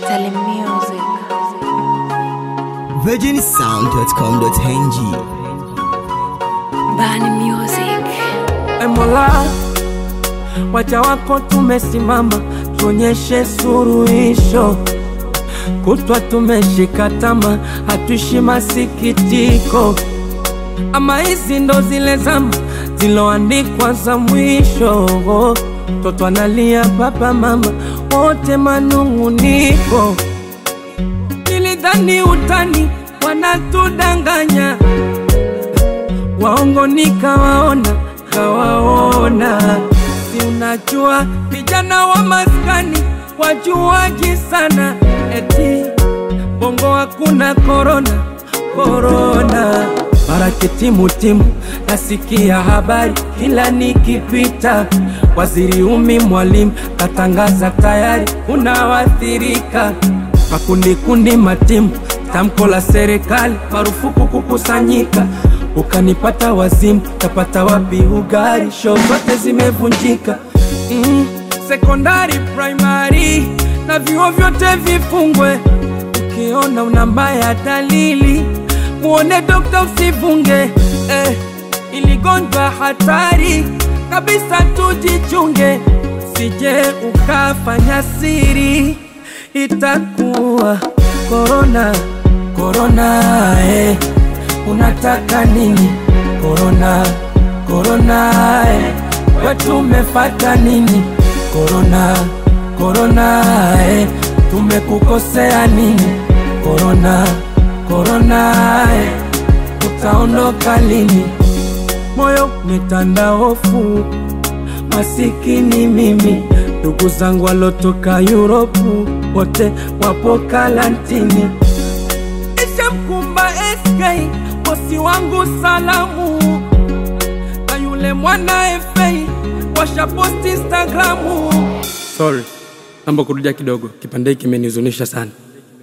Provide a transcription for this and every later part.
Salim Music. virginsound.com.ng Bani Music. E Mola, waja wako tumesimama, tuonyeshe suruhisho. Kutwa tumeshika tama, hatuishi masikitiko. Ama hizi ndo zile zama ziloandikwa za mwisho. Toto analia, baba mama wote manung'uniko. Nilidhani utani wanatudanganya waongo nikawaona kawaona, si unajua vijana wa maskani wajuaji sana, eti bongo hakuna korona korona. Mara kitimutimu nasikia habari kila nikipita, waziri umi mwalimu katangaza tayari unawathirika makundi kundi matimu, tamko la serikali marufuku kukusanyika. Ukanipata wazimu, tapata wapi ugari? Show zote zimevunjika. Mm, sekondari, primary na vyuo vyote vifungwe. Ukiona una mbaya dalili, muone dokta, usivunge eh, iligonjwa hatari kabisa, tujichunge, sije ukafanya siri itakuwa korona korona eh. Unataka nini korona korona eh. Wetu umefata nini korona korona eh. Tumekukosea nini korona korona eh. Utaondoka lini? Moyo umetanda hofu masikini mimi, ndugu zangu walotoka Yuropu wote wapo karantini. Ishamkumba SK bosi wangu salamu, na yule mwana FA washaposti Instagramu. Sorry, naomba kurudia kidogo, kipande hiki kimenihuzunisha sana.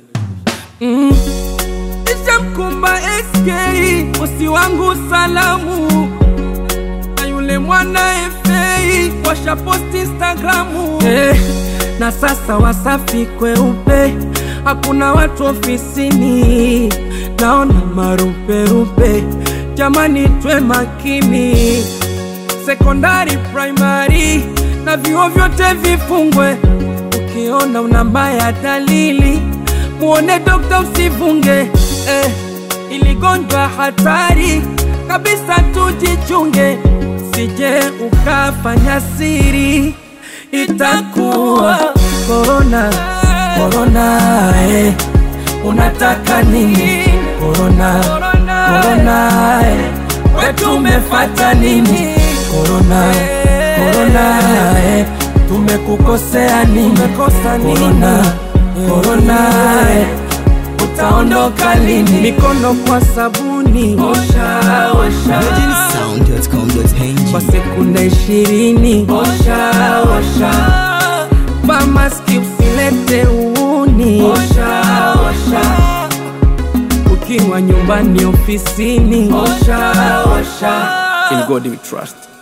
Mm. Ishamkumba SK bosi wangu salamu na yule mwana FA washaposti Instagramu eh, na sasa Wasafi kweupe, hakuna watu ofisini, naona maruperupe. Jamani, twe makini, sekondari, primary na vyuo vyote vifungwe. Ukiona una mbaya dalili, muone dokta, usivunge eh, iligonjwa hatari kabisa, tujichunge, sije ukafanya siri, itakuwa korona korona. Eh, unataka nini korona korona? Eh, wetu umefata nini korona korona? Eh, tumekukosea nini korona korona? Eh, utaondoka lini? Mikono kwa sabuni, osha osha kwa virginsound.com.ng sekunde ishirini, osha osha. Vaa maski usilete uuni, osha osha. Ukiwa nyumbani, ofisini, osha osha. In God we trust.